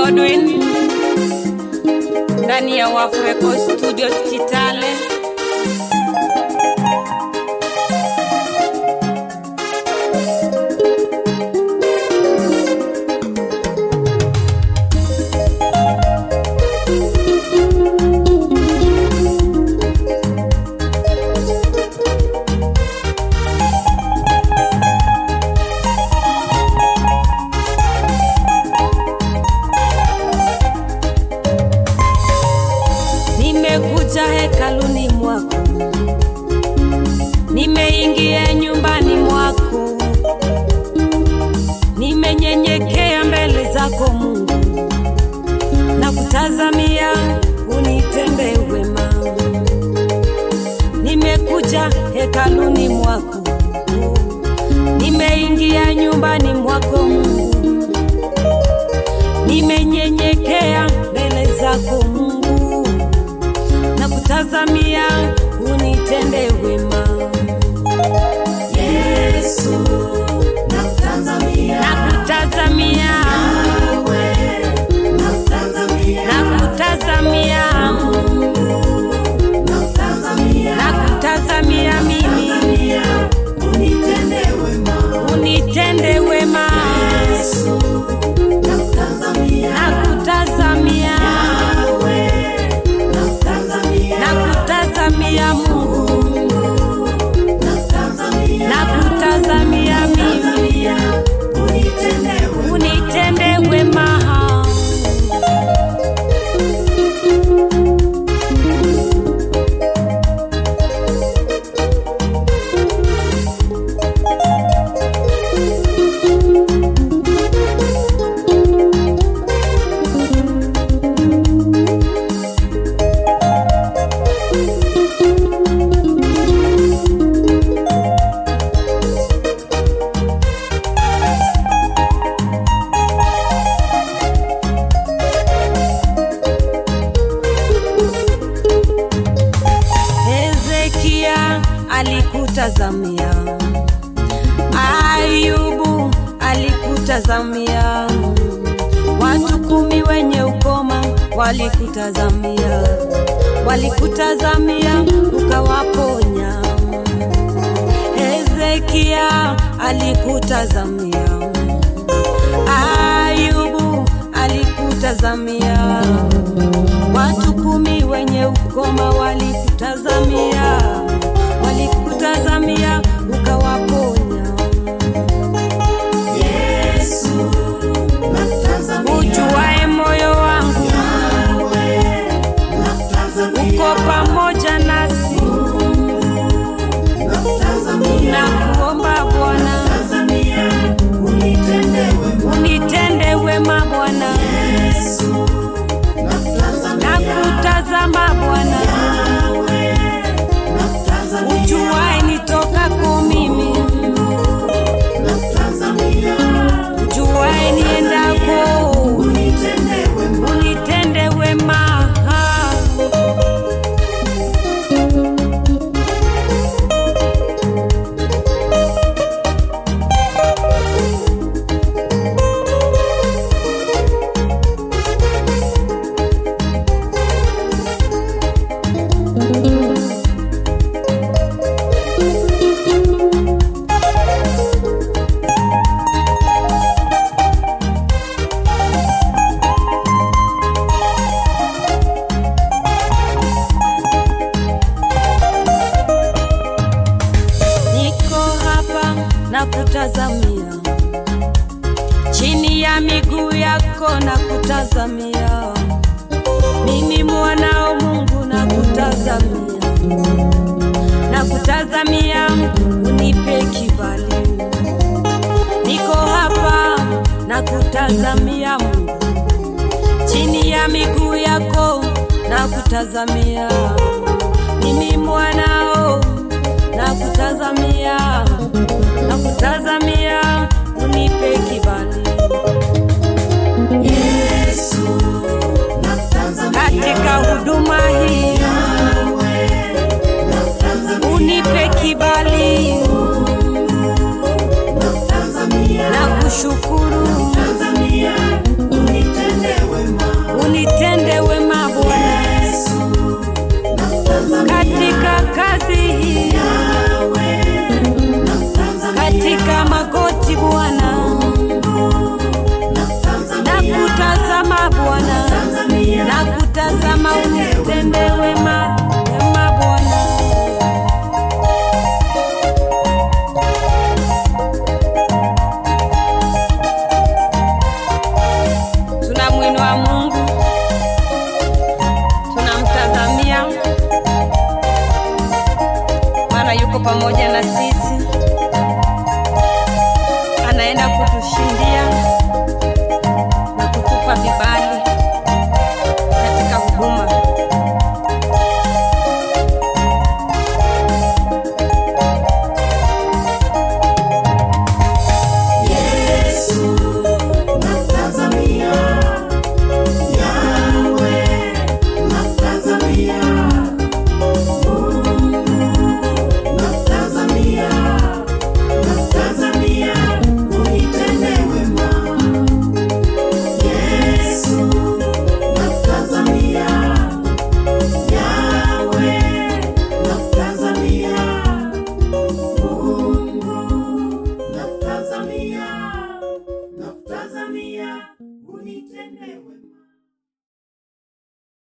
Godwin ndani ya Wafu Record Studios Kitale. Nimekuja hekaluni mwako, nimeingia nyumbani mwako, nimenyenyekea mbele zako Mungu, na kutazamia unitende wema. Nimekuja hekaluni mwako, nimeingia nyumbani mwako Mungu, nimenyenyekea mbele zako Mungu na kutazamia unitende wema. Yesu, nakutazamia. Nakutazamia, Yawe, nakutazamia. nakutazamia, Nakutazamia. nakutazamia mimi Tazamia, unitende wema. unitende wema. Yesu, nakutazamia. Nakutazamia, Yawe, nakutazamia. nakutazamia Mungu, Nakutazamia. nakutazamia mimi Tazamia, unitende wema. unitende wema. Hezekia alikutazamia, Ayubu alikutazamia, watu kumi wenye ukoma walikutazamia, walikutazamia ukawaponya. Hezekia alikutazamia, Ayubu alikutazamia Watu kumi wenye ukoma walikutazamia, walikutazamia ukawaponya. Yesu, nakutazamia. Ujuae moyo wangu, Yawe, nakutazamia. uko pamoja nasi, Nakutazamia. na kuomba Bwana Tazamia, unitende wema. unitende wema Bwana, Yesu, nakutazamia. na kutazama Bwana, Yawe, nakutazamia. ujuae nitokako mimi, Nakutazamia. ujuae niendako, Unitende wema. unitende wema. Niko hapa na kutazamia chini ya miguu yako na kutazamia, mimi mwanao Mungu na kutazamia, na kutazamia unipe kibali. Niko hapa na kutazamia Mungu chini ya miguu yako na kutazamia, mimi mwanao na kutazamia, na kutazamia unipe kibali Yesu, nakutazamia. katika huduma hii, Yawe, nakutazamia. unipe kibali Nakutazamia. na kushukuru Tazamia, unitende wema. nitende